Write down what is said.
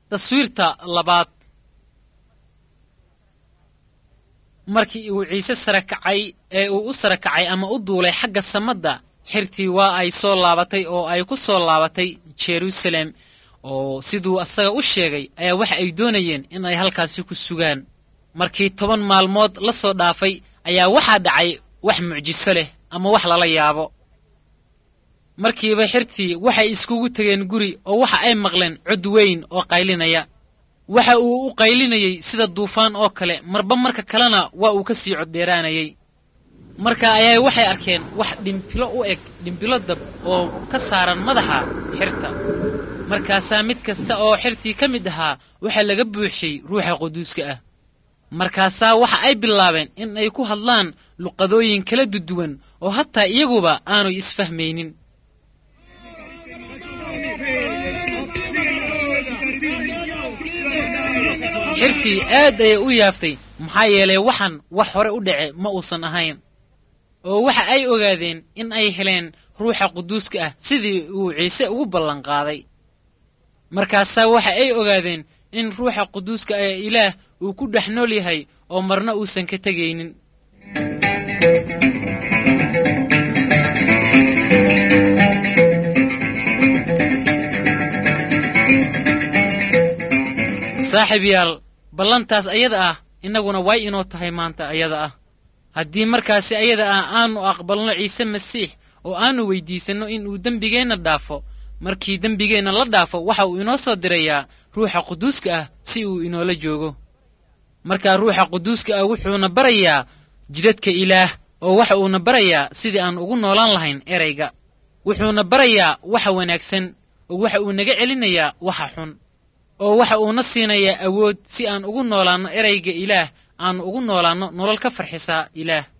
taswiirta labaad markii uu ciise sare kacay ee uu u sare kacay ama u duulay xagga samadda xirtii waa ay soo laabatay oo ay ku soo laabatay jerusalem oo siduu asaga u sheegay ayaa waxa ay doonayeen in ay halkaasi ku sugaan markii toban maalmood la soo dhaafay ayaa waxaa dhacay wax mucjiso leh ama wax lala yaabo markiiba xirtii waxay iskugu tegeen guri oo waxa ay maqleen cod weyn oo qaylinaya waxa uu u qaylinayey sida duufaan oo kale marba marka kalena waa uu ka sii coddheeraanayey marka ayaa waxay arkeen wax dhimbilo u eg dhimbilo dab oo ka saaran madaxa xirta markaasaa mid kasta oo xirtii ka mid ahaa waxaa laga buuxshay ruuxa quduuska ah markaasaa waxa ay bilaabeen in ay ku hadlaan luqadooyin kala duduwan oo hataa iyaguba aanay isfahmaynin xirtii aad ayay u yaaftay maxaa yeelay waxan wax hore u dhace ma uusan ahayn oo waxa ay ogaadeen in ay heleen ruuxa quduuska ah sidii uu ciise ugu ballanqaaday markaasaa waxa ay ogaadeen in ruuxa quduuska ee ilaah uu ku dhex nool yahay oo marna uusan ka tegaynin saaxiib yaal ballantaas ayada ah innaguna way inoo tahay maanta ayada ah haddii markaasi ayada ah aanu aqbalno ciise masiix oo aanu weyddiisanno inuu dembigeenna dhaafo markii dembigeenna la dhaafo waxa uu inoo soo dirayaa ruuxa quduuska ah si uu inoola joogo markaa ruuxa quduuska ah wuxuuna barayaa jidadka ilaah oo waxa uuna barayaa sidii aan ugu noolaan lahayn erayga wuxuuna barayaa waxa wanaagsan oo waxa uu naga celinayaa waxa xun oo waxa uuna siinayaa awood si aan ugu noolaanno erayga ilaah aanu ugu noolaanno nolol ka farxisaa ilaah